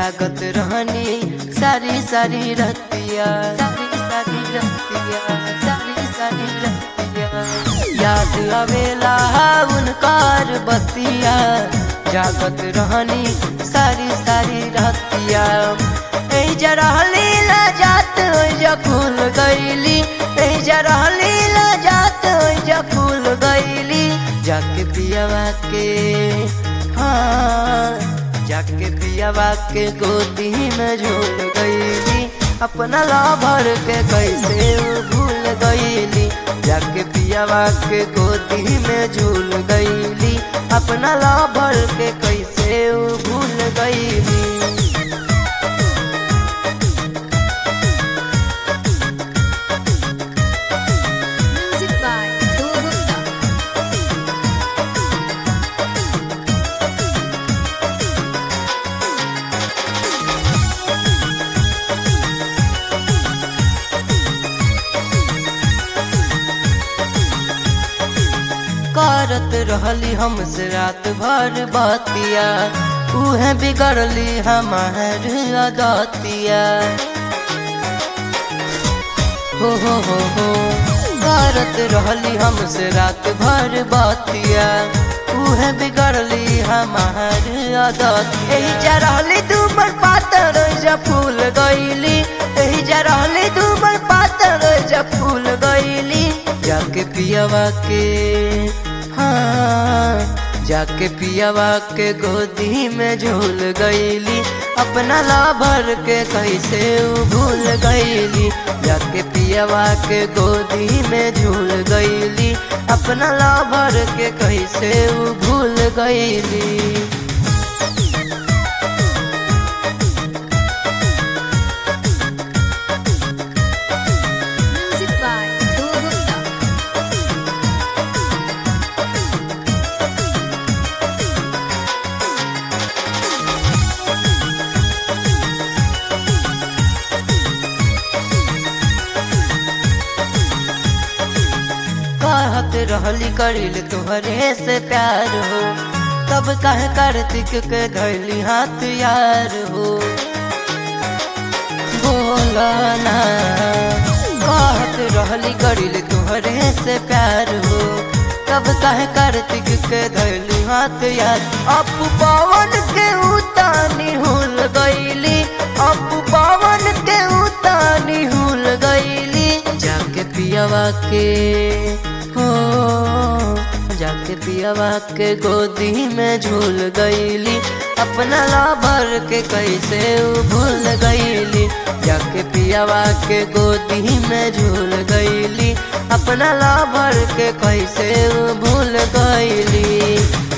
जागत रहनी सारी सारी रतिया सारी सारी रतिया सारी सारी रतिया याद आवेला उनकार बतिया जागत रहनी सारी सारी रतिया ए जरा लीला जात जा खुल गईली ए जरा लीला जात जा खुल गईली जाके पियावा के हाँ जाके पियावा के गोदी में झूल गईली अपना ला भर के कैसे वो भूल गईली जाके पियावा के गोदी में झूल गईली अपना ला भर के कैसे वो भूल गईली Music by Dhruv Gupta. करत रहली हमसे रात भर बतिया उहे बिगड़ली हमार अदतिया हो हो हो हो करत रहली हमसे रात भर बतिया उहे बिगड़ली हमार आदत एही जा रहली दूबर पातर जा फूल गईली एही जा रहली दूबर पातर जा फूल गईली जाके पियावा के हाँ जाके पियावा के गोदी में झूल गईली अपना ला भर के कैसे उ भूल गईली जाके पियावा के गोदी में झूल गईली अपना ला भर के कैसे उ भूल गईली Music by Dhruv Gupta. कहत रहली करिल तोहरे से प्यार हो तब कहे कार्तिक के धैली हाथ यार हो बोलना कहत रहली करिल तोहरे से प्यार हो तब कहे कार्तिक के धैली हाथ यार अब पवन के उतानी हुल गईली अब पवन के उतानी हुल गईली जाके पियावा के हो जाके पियावा के गोदी में झूल गईली अपना ला भर के कैसे उ भूल गईली जाके पियावा के गोदी में झूल गईली अपना ला भर के कैसे उ भूल गईली